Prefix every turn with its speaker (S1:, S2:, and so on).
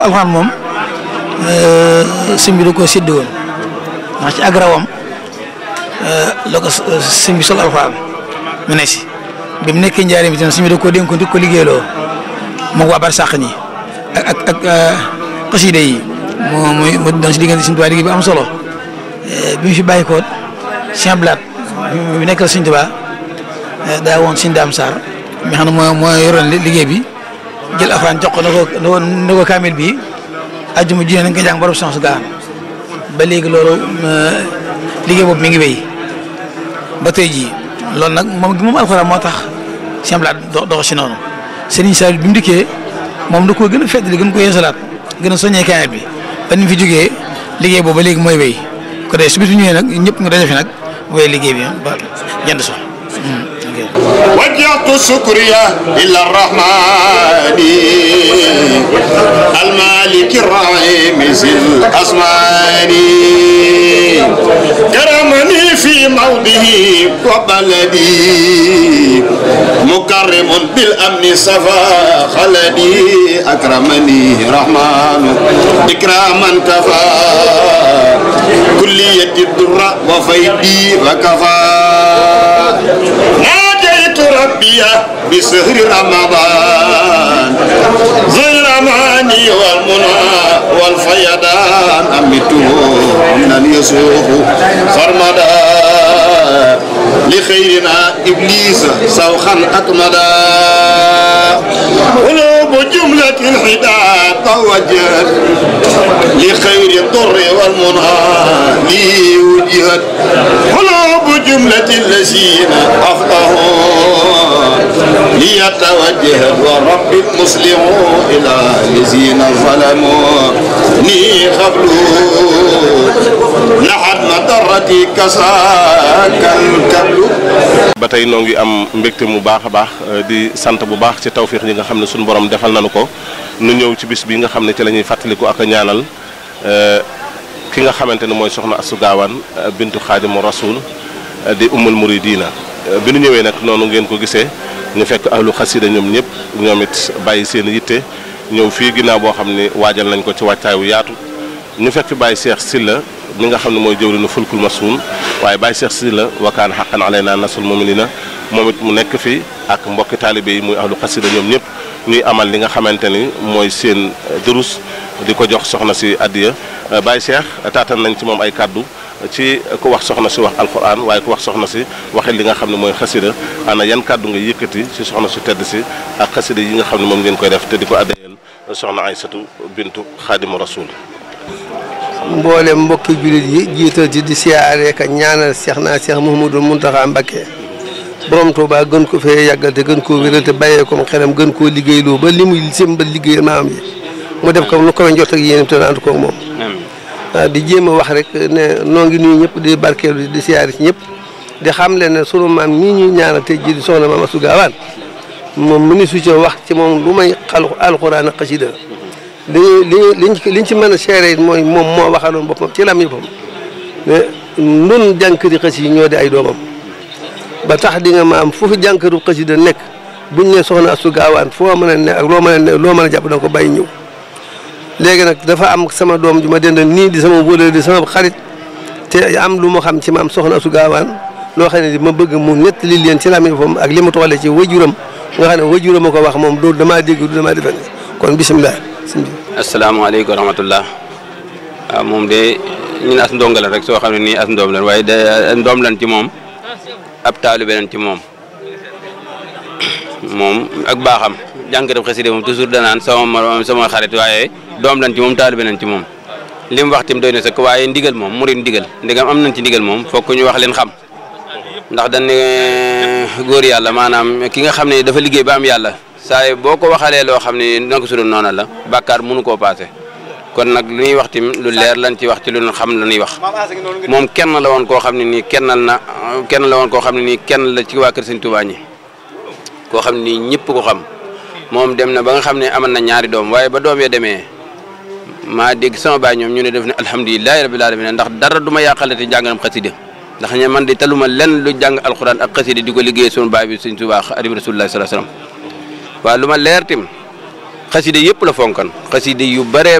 S1: alxuraan moom sëñ bi da koo séddee woon ndax ci agrawam la ko sëñ bi sol alxuraan mu ne si bi mu nekkee njaareem itam sëñ bi da koo dénkoon di ko liggéeyloo moom waa bar sàq ñi ak ak ak xasida yi moo muy mu doon si diggante Sëñ Tuubaa liggéey bi am solo bi mu fi bàyyi ko Sëñ Blaat bi nekkal Sëñ Tuubaa daa woon Sëñ Daam Sarr mi xam ne moo moo yoroon liggéey bi jël afaan jox ko na ko na ko kaamil bi àjjuma ji nañ ko jàng borom chance gaan ba léegi loolu liggéey boobu mi ngi wéy ba tey jii loolu nag moom moom alxuraan moo tax Sëñ Blaat dox si noonu Serigne Sall bi mu dikkee moom da koo gën a fedd gën ko yeesalaat gën a soññee kaamil bi ba ni mu fi jógee liggéey boobu ba léegi mooy wéy ko dee su bisu ñëwee nag ñëpp nga daje fi nag wéy liggéey bi ba jënd so
S2: وجهت سكريا إلى الرحمن المالك الرحيم ذي الأسمان كرمني في موضه وبلدي مكرم بالأمن صفا خلدي أكرمني رحمن إكراما كفى كلية الدر وفيدي وكفى ناديت ربي بسهر رمضان ذي الأماني والمنى والفيضان أمته من يسوق فرمدا لخيرنا إبليس سوخا أكمدا قلوب جملة الحداد توجهت لخير الضر والمنى لي وجهت قلوب جملة الذين أفقهوا ليتوجه ورب المسلم إلى الذين ظلموا ني قبلوا لحد مضرتي كساك الكبل
S3: ba tey noo ngi am mbégte mu baax a baax di sant bu baax ci tawfiix yi nga xam ne suñu borom defal nañu ko nu ñëw ci bis bi nga xam ne ci la ñuy fàttaliku ak a ñaanal ki nga xamante ne mooy soxna Astou Gawane bintu Xaadimu Rasuul di ummul muridina bi nu ñëwee nag noonu ngeen ko gisee ñu fekk ahlu xasida ñoom ñëpp ñoom it bàyyi seen yitte ñëw fii ginnaaw boo xam ne waajal nañ ko ci wàccaay wu yaatu ñu fekk fi bàyyi Cheikh Silla mi nga xam ne mooy jëwriñu fulkul masuun waaye bàyyi Cheikh Silla wakaan xaqan alayna nasul muminina moom it mu nekk fi ak mbokki taalibe yi muy ahlu xasida ñoom ñëpp ñuy amal li nga xamante ni mooy seen durus di ko jox soxna si addiya bàyyi Cheikh taatan nañ ci moom ay kàddu ci ku wax soxna si wax alquran waaye ku wax soxna si waxee li nga xam ne mooy xasida ana yan kàddu nga yëkkati si soxna su tedd si ak xasida yi nga xam ne moom ngeen koy def te di ko addayal soxna Aysatu bintu xaadimu rasul
S4: mboolem mbokki jullit yi jiital ci di siyaare ka ñaanal Cheikh naa Cheikh Mouhamadou Mountakha Mbacké borom Touba gën ko fee yàggal te gën koo wéral te bàyyee ko xelam gën koo liggéeyloo ba li muy sëmbal liggéey maam yi mu def ko nu ko njort ak yéen te ànd koog moom. waaw di jéem a wax rek ne noo ngi nuyu ñëpp di barkeelu di siyaare ci ñëpp di xam leen ne sunu maam ñii ñuy ñaanal tey jii di soxna maam Astou Gawane moom mënu su ci wax ci moom lu may xal alxuraan ak xasida li liñ liñ ci mën a seere mooy moom moo waxaloon boppam ci lam yëppam ne ndun jànkari xës yi ñoo di ay doomam ba tax di nga ma am foofu jànkaru xasida nekk buñ ne soxna Astou Gawane foo mën a ne ak loo mën a ne loo mën a jàpp da nga ko bàyyi ñëw léegi nag dafa am sama doom ju ma dendal nii di sama wóolal di sama xarit te am lu ma xam ci maam soxna Astou Gawane loo xam ne ma bëgg mu nettali leen ci lam yëppam ak li mu toxalee ci wajuram nga xam ne wajuram a ko wax moom loolu damaa dégg du damaa defe kon bisimilah
S5: asalaamaaleykum wa rahmatullah waaw moom de ñun as ndongo la rek soo xam ne nii as ndoom lan waaye de ndoom lan ci moom ab taalibe lan ci moom moom ak baaxam jànkatu xasida moom toujours danaan sama sama xarit waaye doom lan ci moom taalibe lan ci moom li mu wax tim doy na sax waaye ndigal moom murid ndigal ndigam am nañ ci ndigal moom fokk ñu wax leen xam ndax dañ ne góor yàlla maanaam ki nga xam ne dafa liggéey ba am yàlla saa yi boo ko waxalee loo xam ne naka su dul noona la bàkkaar mënu koo paase kon nag lu ñuy wax tim lu leer lañ ci wax ci lu ñu xam la ñuy wax moom kenn la woon koo xam ne nii kennal na kenn la woon koo xam ne nii kenn la ci waa kër Sëñ Tuubaa ñi koo xam ne nii ñëpp ko xam moom dem na ba nga xam ne amal na ñaari doom waaye ba doom ya demee maa dégg sama baay ñoom ñu ne def ne alhamdulilahi rabbil alamin ndax dara du ma yàqalati jàngalam xasida ndax ñe man di taluma lenn lu jàng alxuraan ak xasida di ko liggéey sunu baay bi Sëñ Tuubaa Xaadimu Rasuulillaahi sallallaahu alayhi wa sallam waaw lu ma leer tim xaside yëpp la fonkan xaside yu bare